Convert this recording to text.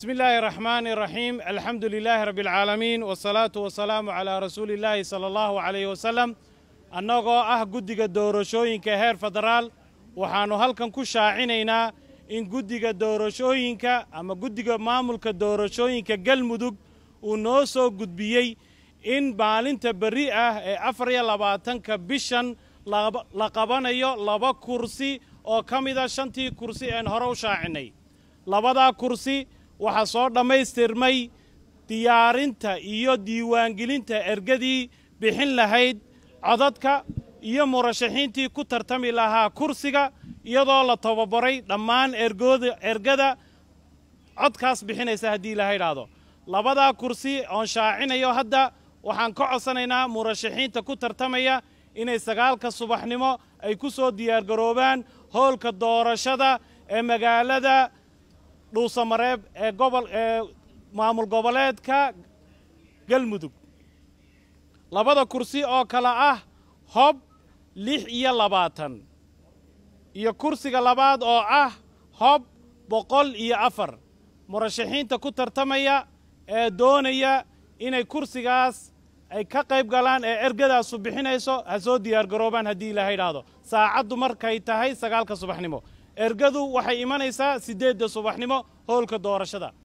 بسم الله الرحمن الرحيم الحمد لله رب العالمين والصلاة والسلام على رسول الله صلى الله عليه وسلم annagoo ah guddiga doorashooyinka heer federaal waxaannu halkan ku shaacinaynaa in guddiga doorashooyinka ama guddiga maamulka doorashooyinka galmudug uu noo soo gudbiyey in maalinta berri ah ee afar iyo labaatanka bishan la qabanayo laba kursi oo ka mida shantii kursi een hore u shaacinay labadaa kursi waxaa soo dhammaystirmay diyaarinta iyo diiwaangelinta ergadii bixin lahayd codadka iyo murashaxiintii ku tartami lahaa kursiga iyadoo la tababaray dhammaan ergooda ergada codkaas bixinaysa haddii ilaha idhaahdo labadaa kursi oon shaacinayo hadda waxaan ka codsanaynaa murashaxiinta ku tartamaya inay sagaalka subaxnimo ay ku soo diyaargaroobaan hoolka doorashada ee magaalada dhuusamareeb ee gobol ee maamul goboleedka galmudug labada kursi oo kale ah hob lix iyo labaatan iyo kursiga labaad oo ah hob boqol iyo afar murashaxiinta ku tartamaya ee doonaya inay kursigaas ay ka qayb galaan ee ergadaasu bixinayso ha soo diyaargaroobaan haddii ilaaha idhaahdo saacaddu markay tahay sagaalka subaxnimo ergadu waxay imanaysaa siddeedda subaxnimo howlka doorashada